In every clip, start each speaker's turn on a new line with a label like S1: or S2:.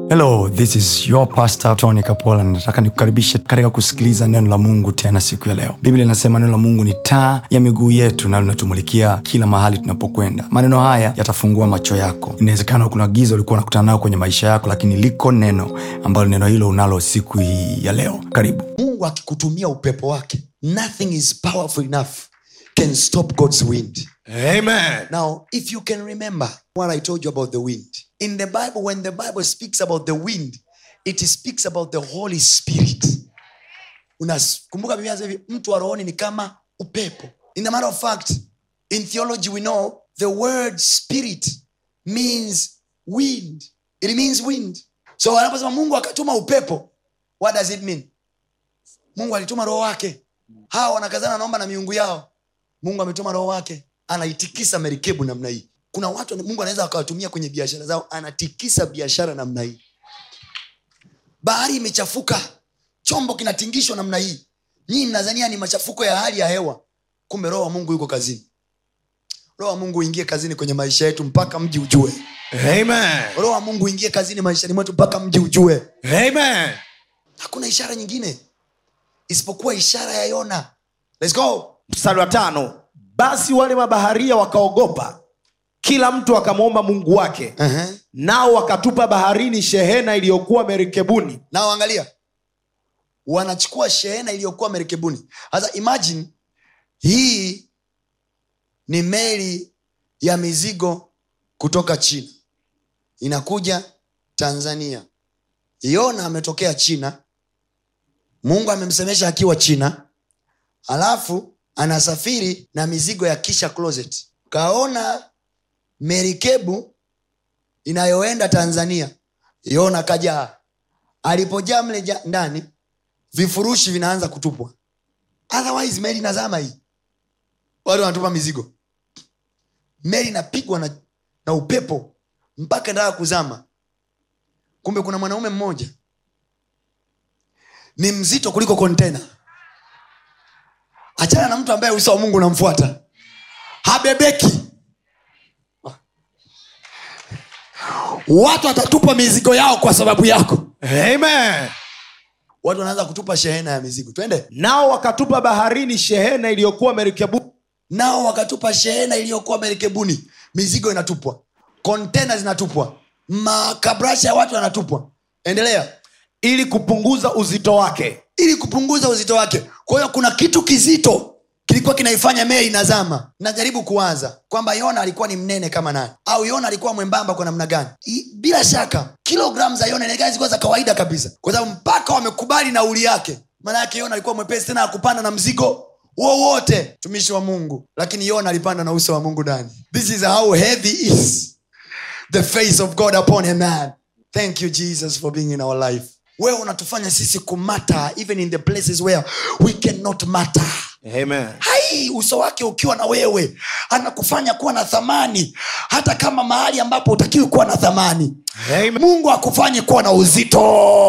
S1: hello this is your pastor tony kapola nataka nikukaribishe katika kusikiliza neno la mungu tena siku ya leo biblia inasema neno la mungu ni taa ya miguu yetu na linatumulikia kila mahali tunapokwenda maneno haya yatafungua macho yako inawezekana kuna giza ulikuwa unakutana nayo kwenye maisha yako lakini liko neno ambalo neno hilo unalo siku hii ya leo karibu
S2: mungu akikutumia upepo wake nothing is powerful enough can stop god's wind
S3: Amen.
S2: now if you can remember what i told you about the wind in the bible when the bible speaks about the wind it speaks about the holy spirit unakumbuka biblia inasema hivi mtu wa rohoni ni kama upepo in the matter of fact in theology we know the word spirit means wind it means wind so anaposema mungu akatuma upepo what does it mean mungu alituma roho wake hawa wanakazana naomba na miungu yao mungu ametuma roho wake anaitikisa merikebu namna hii kuna watu mungu anaweza akawatumia kwenye biashara zao anatikisa biashara namna hii bahari imechafuka chombo kinatingishwa namna hii nyii mnazania ni machafuko ya hali ya hewa kumbe roho wa mungu yuko kazini roho wa mungu uingie kazini kwenye maisha yetu mpaka mji ujue
S3: Amen.
S2: roho wa mungu uingie kazini maishani mwetu mpaka mji ujue
S3: Amen.
S2: hakuna ishara nyingine isipokuwa ishara ya yona Let's go.
S3: mstari wa tano basi wale mabaharia wakaogopa kila mtu akamwomba mungu wake
S2: uh-huh.
S3: nao wakatupa baharini shehena iliyokuwa merikebuni
S2: nao angalia wanachukua shehena iliyokuwa merikebuni sasa imagine hii ni meli ya mizigo kutoka china inakuja tanzania yona ametokea china mungu amemsemesha akiwa china alafu anasafiri na mizigo ya kisha closet kaona merikebu inayoenda tanzania yona kajaa alipojaa mle ja- ndani vifurushi vinaanza kutupwa otherwise meli nazama hii watu wanatupa mizigo meli inapigwa na, na upepo mpaka ndaa kuzama kumbe kuna mwanaume mmoja ni mzito kuliko kontena achana na mtu ambaye uso wa mungu unamfuata habebeki watu watatupa mizigo yao kwa sababu yako
S3: Amen.
S2: watu wanaanza kutupa shehena ya mizigo twende
S3: nao wakatupa baharini shehena iliyokuwa merikebuni
S2: nao wakatupa shehena iliyokuwa merikebuni mizigo inatupwa kontena zinatupwa makabrasha ya watu yanatupwa endelea
S3: ili kupunguza uzito wake
S2: ili kupunguza uzito wake kwa hiyo kuna kitu kizito kilikuwa kinaifanya meli inazama najaribu kuwaza kwamba yona alikuwa ni mnene kama nani au yona alikuwa mwembamba kwa namna gani I, bila shaka kilogram za yona inaonekana zilikuwa za kawaida kabisa kwa sababu mpaka wamekubali nauli yake maana yake yona alikuwa mwepesi tena akupanda na mzigo wowote mtumishi wa mungu lakini yona alipanda na uso wa mungu ndani this is how heavy is the face of god upon a man thank you jesus for being in our life wewe unatufanya sisi kumata even in the places where we cannot matter
S3: Amen.
S2: hai uso wake ukiwa na wewe anakufanya kuwa na thamani hata kama mahali ambapo utakiwi kuwa na thamani
S3: Amen.
S2: mungu akufanye kuwa na uzito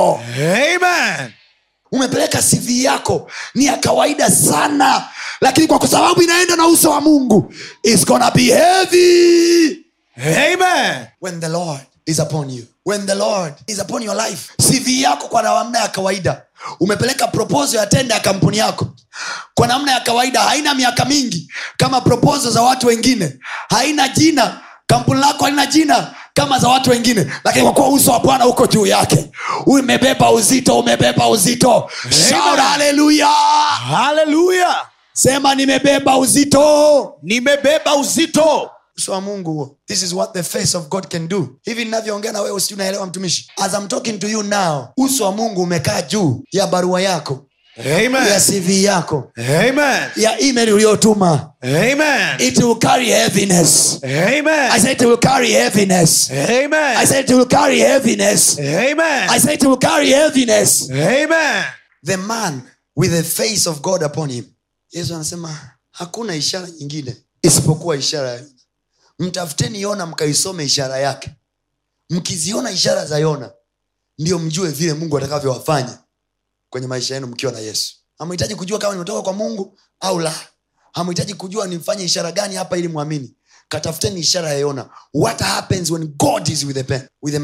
S3: Amen.
S2: umepeleka cv yako ni ya kawaida sana lakini kwa sababu inaenda na uso wa mungu It's gonna be heavy
S3: Amen.
S2: when the lord is upon you when the lord is upon your life cv yako kwa namna ya kawaida umepeleka proposal ya tenda ya kampuni yako kwa namna ya kawaida haina miaka mingi kama proposal za watu wengine haina jina kampuni lako halina jina kama za watu wengine lakini kwa kuwa uso wa bwana uko juu yake umebeba uzito umebeba uzito Shout haleluya
S3: haleluya
S2: sema nimebeba uzito
S3: nimebeba uzito
S2: uso wa mungu huo this is what the face of god can do hivi ninavyoongea na wewe usi unaelewa mtumishi as I'm talking to you now uso wa mungu umekaa juu ya barua yako ya
S3: Amen.
S2: cv yako
S3: Amen.
S2: ya email uliyotuma
S3: Amen.
S2: it will carry heaviness i
S3: Amen.
S2: said it will carry heaviness i
S3: Amen.
S2: said it will carry heaviness
S3: Amen.
S2: i said it will carry heaviness
S3: Amen.
S2: the man with the face of god upon him yesu anasema hakuna ishara nyingine isipokuwa ishara ya yona mtafuteni yona mkaisome ishara yake mkiziona ishara za yona ndio mjue vile mungu atakavyowafanya kwenye maisha yenu mkiwa na yesu hamhitaji kujua kama nimetoka kwa mungu au la hamhitaji kujua nimfanye ishara gani hapa ili mwamini katafuteni ishara ya yona what happens when god is with a, pen, with a man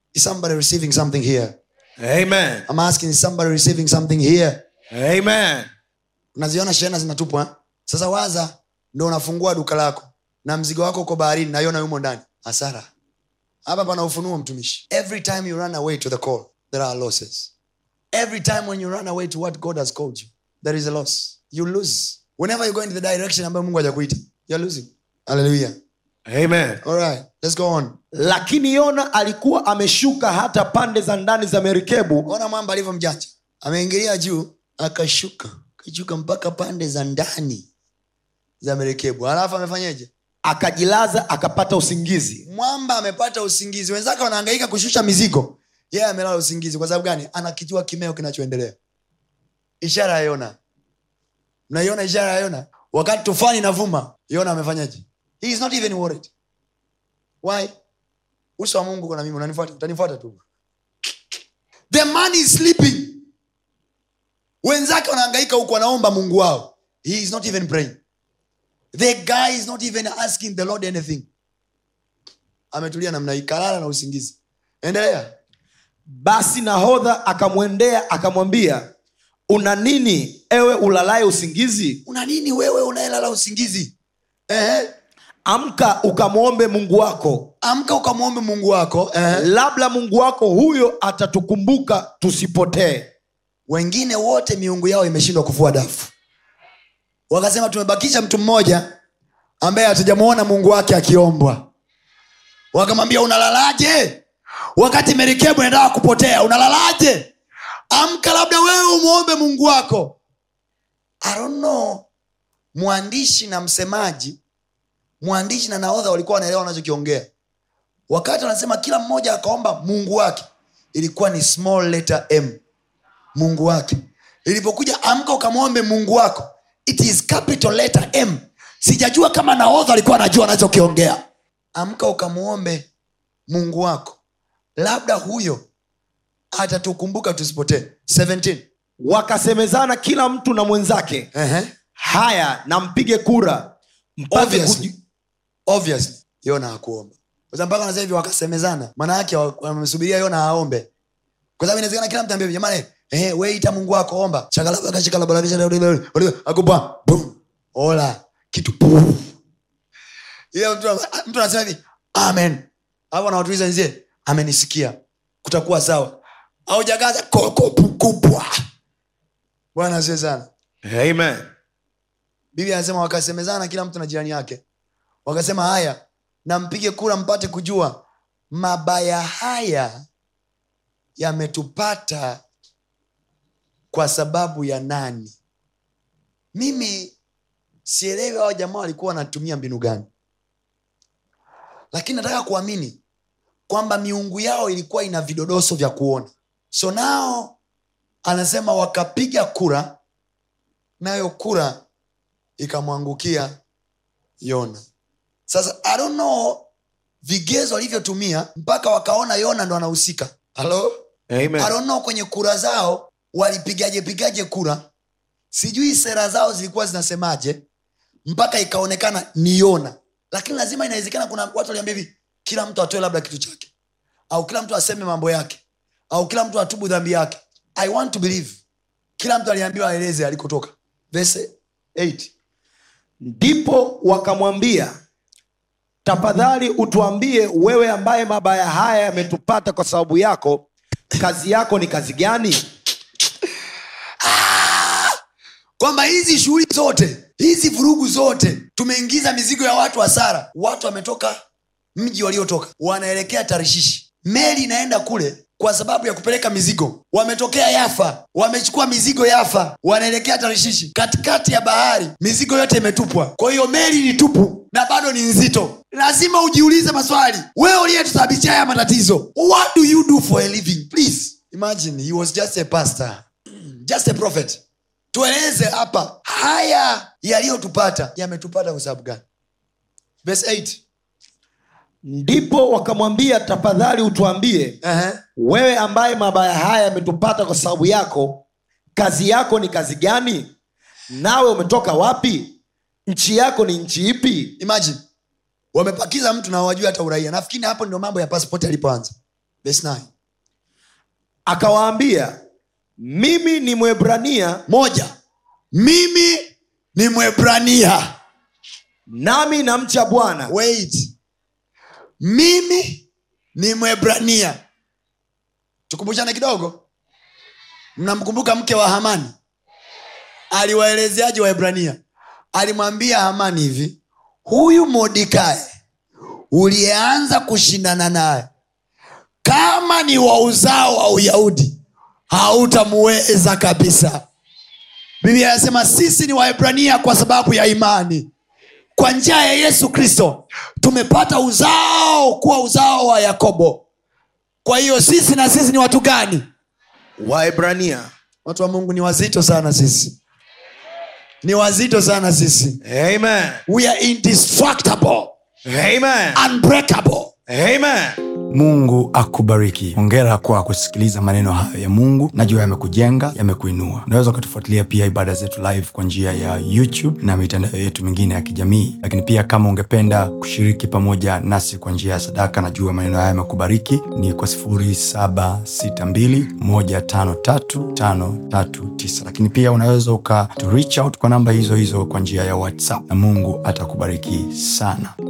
S2: is somebody receiving something here
S3: Amen.
S2: i'm asking is somebody receiving something here
S3: Amen.
S2: unaziona shehena zinatupwa eh? sasa waza ndo unafungua duka lako na mzigo wako uko baharini naiona yumo ndani hasara hapa pana ufunuo mtumishi every time you run away to the call there are losses every time when you run away to what god has called you there is a loss you lose whenever you go in the direction ambayo mungu hajakuita you're losing hallelujah
S3: Amen.
S2: all right let's go on
S3: lakini yona alikuwa ameshuka hata pande za ndani za merikebu
S2: ona mwamba alivyo mjanja ameingilia juu akashuka akashuka mpaka pande za ndani za merekebu alafu amefanyeje
S3: akajilaza akapata usingizi
S2: mwamba amepata usingizi wenzake wanaangaika kushusha mizigo yeye yeah, amelala usingizi kwa sababu gani anakijua kimeo kinachoendelea ishara ya yona mnaiona ishara ya yona wakati tufani inavuma yona amefanyaje he is not even worried why uso wa mungu kuna mimi unanifuata utanifuata tu the man is sleeping wenzake wanaangaika huku wanaomba mungu wao he is not even praying the guy is not even asking the lord anything ametulia namna hii kalala na usingizi endelea
S3: basi nahodha akamwendea akamwambia una nini ewe ulalaye usingizi
S2: una nini wewe unaelala usingizi Ehe.
S3: amka ukamwombe mungu wako
S2: amka ukamwombe mungu wako Ehe.
S3: labda mungu wako huyo atatukumbuka tusipotee
S2: wengine wote miungu yao imeshindwa kufua dafu wakasema tumebakisha mtu mmoja ambaye hatujamwona mungu wake akiombwa wakamwambia unalalaje wakati merikebu inataka kupotea unalalaje amka labda wewe umwombe mungu wako I don't know mwandishi na msemaji mwandishi na nahodha walikuwa wanaelewa wanachokiongea wakati wanasema kila mmoja akaomba mungu wake ilikuwa ni small letter m mungu wake ilipokuja amka ukamwombe mungu wako it is capital letter m sijajua kama nahodha alikuwa anajua anachokiongea amka ukamwombe mungu wako labda huyo atatukumbuka tusipotee 17
S3: wakasemezana kila mtu na mwenzake
S2: Ehe.
S3: haya na mpige kura mpate
S2: Obviously.
S3: kuji-
S2: obviously yona hakuomba Kwa sababu mpaka sasa hivi wakasemezana maana yake wa- wamesubiria yona aombe kwa sababu inawezekana kila mtu ambia jamani eh, we ita mungu wako omba shakalabakashikalabalakishakupa ola kitu pum. Ile mtu mtu anasema hivi amen hapo anawatuliza nzie amenisikia kutakuwa sawa au jagaza koko kubwa bwana asiwe sana
S3: Amen.
S2: biblia anasema wakasemezana kila mtu na jirani yake wakasema haya na mpige kura mpate kujua mabaya haya yametupata kwa sababu ya nani mimi sielewi hawa jamaa walikuwa wanatumia mbinu gani lakini nataka kuamini kwamba miungu yao ilikuwa ina vidodoso vya kuona so nao anasema wakapiga kura nayo kura ikamwangukia yona sasa I don't know vigezo walivyotumia mpaka wakaona yona ndo anahusika halo
S3: Amen.
S2: I don't know kwenye kura zao walipigaje pigaje kura sijui sera zao zilikuwa zinasemaje mpaka ikaonekana ni yona lakini lazima inawezekana kuna watu waliambia hivi kila mtu atoe labda kitu chake au kila mtu aseme mambo yake au kila mtu atubu dhambi yake i want to believe kila mtu aliambiwa aeleze alikotoka verse 8
S3: ndipo wakamwambia tafadhali utuambie wewe ambaye mabaya haya yametupata kwa sababu yako kazi yako ni kazi gani
S2: kwamba hizi shughuli zote hizi vurugu zote tumeingiza mizigo ya watu hasara watu wametoka mji waliotoka wanaelekea tarishishi meli inaenda kule kwa sababu ya kupeleka mizigo wametokea yafa wamechukua mizigo yafa wanaelekea tarishishi katikati ya bahari mizigo yote imetupwa kwa hiyo meli ni tupu na bado ni nzito lazima ujiulize maswali wewe uliyetusababishia haya matatizo what do you do for a living please imagine he was just a pastor just a prophet tueleze hapa haya yaliyotupata yametupata kwa sababu gani verse 8
S3: ndipo wakamwambia tafadhali utuambie
S2: uh-huh.
S3: wewe ambaye mabaya haya yametupata kwa sababu yako kazi yako ni kazi gani nawe umetoka wapi nchi yako ni nchi ipi
S2: imagine wamepakiza mtu na wajua hata uraia nafikiri hapo ndio mambo ya passport yalipoanza verse 9
S3: akawaambia mimi ni mwebrania
S2: moja mimi ni mwebrania
S3: nami namcha bwana
S2: wait mimi ni mwebrania tukumbushane kidogo mnamkumbuka mke wa hamani aliwaelezeaje waebrania alimwambia hamani hivi huyu modikae uliyeanza kushindana naye kama ni wa uzao wa uyahudi hautamuweza kabisa biblia anasema sisi ni waebrania kwa sababu ya imani kwa njia ya yesu kristo tumepata uzao kuwa uzao wa yakobo kwa hiyo sisi na sisi ni watu gani
S3: waebrania
S2: watu wa mungu ni wazito sana sisi ni wazito sana sisi
S3: amen
S2: we are indestructible
S3: amen
S2: unbreakable
S3: amen
S1: mungu akubariki hongera kwa kusikiliza maneno hayo ya mungu najua yamekujenga yamekuinua unaweza ukatufuatilia pia ibada zetu live kwa njia ya youtube na mitandao yetu mingine ya kijamii lakini pia kama ungependa kushiriki pamoja nasi kwa njia ya sadaka najua maneno haya yamekubariki ni kwa 762153539 lakini pia unaweza uka to reach out kwa namba hizo hizo kwa njia ya whatsapp na mungu atakubariki sana